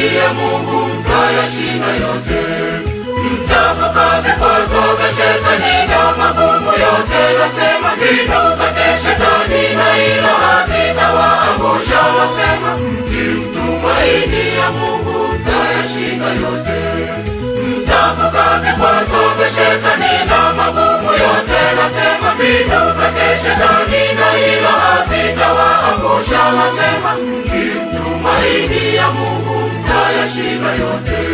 matumaini ya Mungu mtayashinda yote. Mtavuka vikwazo vya shetani na magumu yote, nasema mbinu zake shetani na hilo havitawaangusha. Nasema mkimtumaini ya Mungu mtayashinda yote. Mtavuka vikwazo vya shetani na magumu yote, nasema mbinu zake shetani na hilo havitawaangusha. Nasema mkimtumaini ya Mungu mtayashinda yote.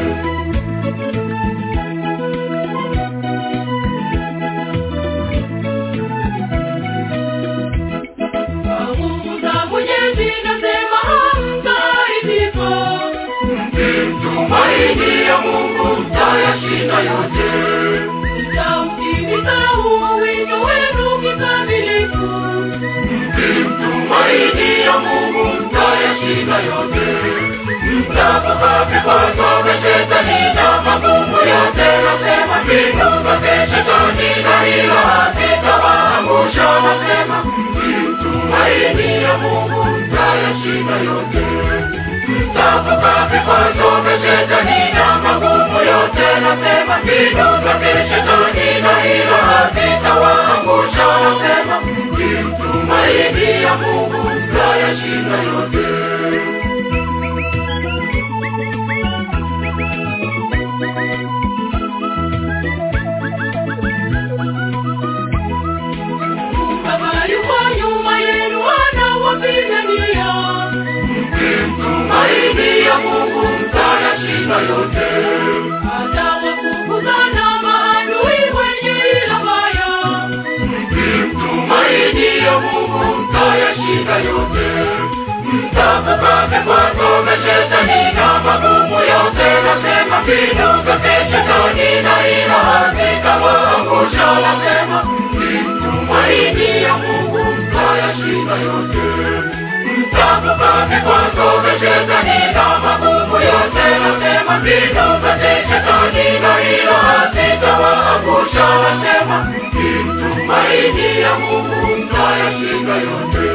Kwa nguvu za Mwenyezi nasema hamtaridhika. Mkimtumaini ya Mungu mtayashinda yote. Mtautimiza huo wito wenu kikamilifu. Mkimtumaini ya Mungu mtayashinda yote. Mtavuka vikwazo vya shetani na magumu yote, nasema mbinu zake shetani na hilo havitawaangusha. Nasema mkimtumaini ya Mungu mtayashinda yote. Mtavuka vikwazo vya shetani na magumu yote, nasema mbinu zake shetani na hilo havitawaangusha. Nasema mkimtumaini ya Mungu mtayashinda yote. Baba yuko nyuma yenu anawapigania. Mkimtumaini ya Mungu mtayashinda yote. Atawafukuza na maadui wenye ila mbaya. Mkimtumaini ya Mungu mtayashinda yote. Mtavuka vikwazo vya shetani na magumu yote, nasema mbinu zake shetani na hilo havitawaangusha. Nasema mkimtumaini ya Mungu mtayashinda yote. Mtavuka vikwazo vya shetani na magumu yote, nasema mbinu zake shetani na hilo havitawaangusha. Nasema mkimtumaini ya Mungu mtayashinda yote.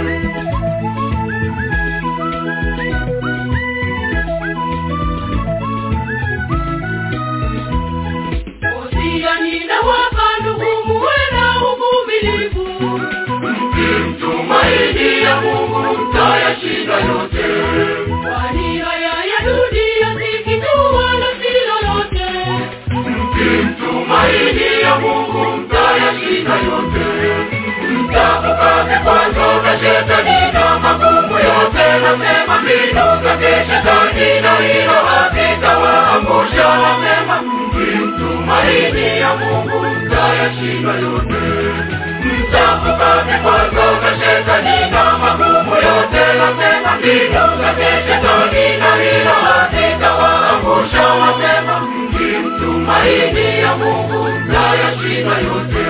Wosia ninawapa ndugu muwe na uvumilivu. Mkimtumaini ya Mungu mtayashinda yote. Kwani haya ya dunia si kitu wala si lolote. Mkimtumaini ya Mungu mtayashinda yote. Mtavuka vikwazo vya shetani na magumu yote, nasema mbinu zake shetani na hilo havitawaangusha. Nasema mkimtumaini ya Mungu mtayashinda yote. Mtavuka vikwazo vya shetani na magumu yote, nasema mbinu zake shetani na hilo havitawaangusha. Nasema mkimtumaini ya Mungu mtayashinda yote.